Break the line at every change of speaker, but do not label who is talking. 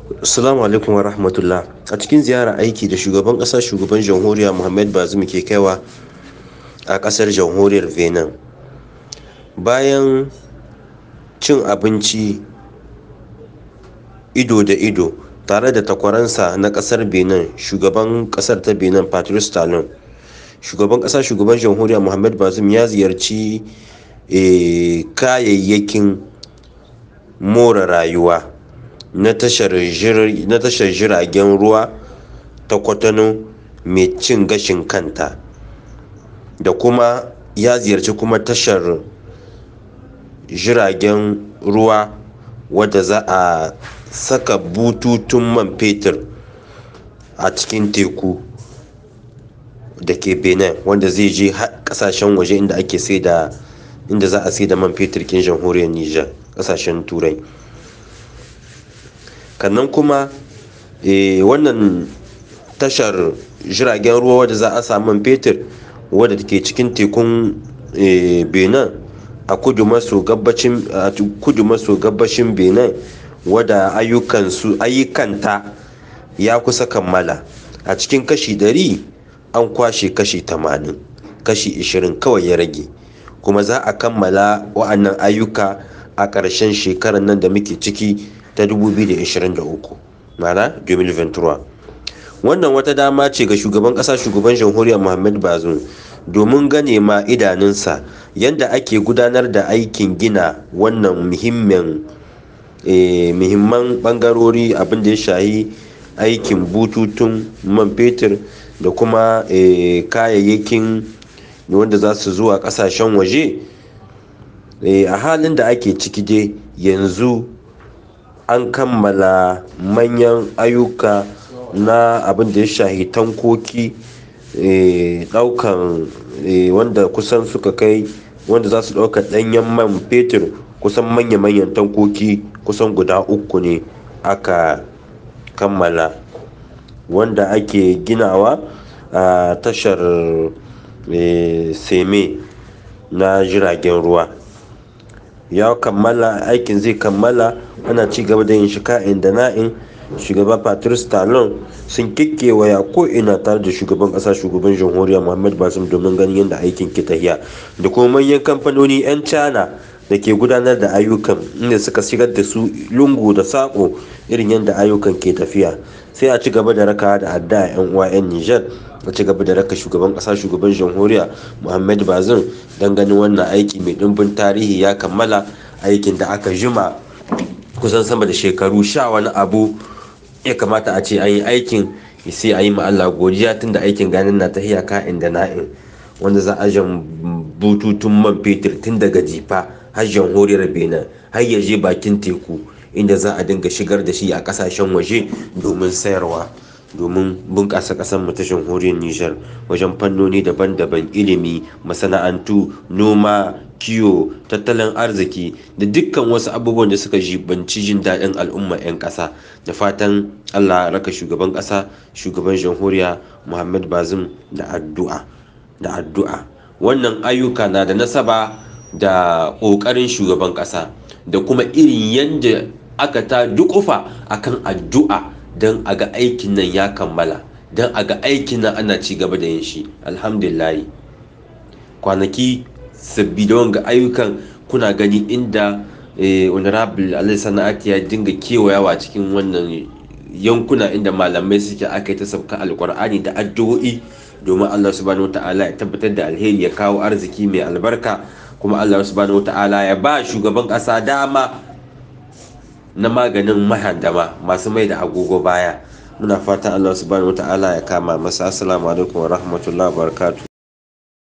Assalamu alaikum wa rahmatullah. A cikin ziyara aiki da shugaban ƙasa shugaban jamhuriya Muhammad Bazoum ke kaiwa a ƙasar jamhuriyar Benin. Bayan cin abinci ido da ido tare da takwaransa na ƙasar Benin, shugaban ƙasar ta Benin Patrice Talon. Shugaban ƙasa shugaban jamhuriya Muhammad Bazoum ya ziyarci eh, kayayyakin more rayuwa. na tashar jiragen ruwa ta kwatano mai cin gashin kanta da kuma ya ziyarci kuma tashar jiragen ruwa wadda za a saka bututun man fetur a cikin teku da ke benin wanda zai je kasashen waje inda ake sai da inda za a sai da man fetur kin jamhuriyar niger kasashen turai kannan kuma e, wannan tashar jiragen ruwa wadda za a samu fetur wadda ke cikin tekun e, benin a kudu maso gabashin benin wadda ayyukanta ya kusa kammala a cikin kashi 100 an kwashe kashi 80 kashi 20 kawai ya rage kuma za a kammala wa'annan ayyuka a ƙarshen shekarar nan da muke ciki ta 2023 mana 2023 wannan wata dama ce ga shugaban kasa shugaban jamhuriyar muhammad bazoum domin gane ma idanunsa yadda ake gudanar da aikin gina wannan muhimmin muhimman bangarori abinda ya shahi aikin bututun man fetur da kuma kayayyakin wanda za su zuwa kasashen waje a halin da ake ciki dai yanzu an kammala manyan ayyuka na abin da ya shahi tankoki daukan wanda kusan suka kai wanda za su dauka danyen man fetur kusan manya-manyan tankoki kusan guda uku ne aka kammala wanda ake ginawa a tashar seme na jiragen ruwa ya kammala aikin zai kammala ana ci gaba da yin shi ka'in da na'in shugaba patrice talon sun kekkewaya ko ina tare da shugaban kasa shugaban jamhuriya muhammad bazoum domin ganin yadda aikin ke tahiya da kuma manyan kamfanoni 'yan china da ke gudanar da ayyukan inda suka shigar da su lungu da sako irin yadda ayyukan ke tafiya sai a ci gaba da raka da adda 'yan uwa 'yan niger a ci gaba da raka shugaban kasa shugaban jamhuriya muhammad bazoum don ganin wannan aiki mai dimbin tarihi ya kammala aikin da aka jima kusan sama da shekaru sha wani abu ya kamata a ce an yi aikin sai a yi ma Allah godiya tun da aikin ganin na ta hiyaka inda na'in wanda za a jan bututun man fetur tun daga jifa har jamhuriyar benin har ya je bakin teku inda za a dinga shigar da shi a kasashen waje domin sayarwa domin bunƙasa ƙasar mu ta jamhuriyar Nijar wajen fannoni daban-daban ilimi masana'antu noma kiwo tattalin arziki da dukkan wasu abubuwan da suka jibanci jin daɗin al'umma 'yan ƙasa da fatan Allah raka shugaban ƙasa shugaban jamhuriya Muhammad Bazum da addu'a da addu'a wannan ayyuka na da nasaba da ƙoƙarin shugaban ƙasa da kuma irin yadda aka ta dukufa akan addu'a don a ga aikin nan ya kammala don a ga aikin nan ana ci gaba da yin shi alhamdulillahi kwanaki sabbi da wanga ayyukan kuna gani inda honorable alai sana'ati ya dinga kewayawa cikin wannan yankuna inda malamai suke aka yi ta sauka alkur'ani da addu'o'i domin allah subhanahu wa ta'ala ya tabbatar da alheri ya kawo arziki mai albarka kuma allah subhanahu wa ta'ala ya ba shugaban ƙasa dama na maganin mahandama masu mai da agogo baya muna fatan Allah subhanahu wataala ya kama masa assalamu alaikum wa rahmatullahi wa barakatuh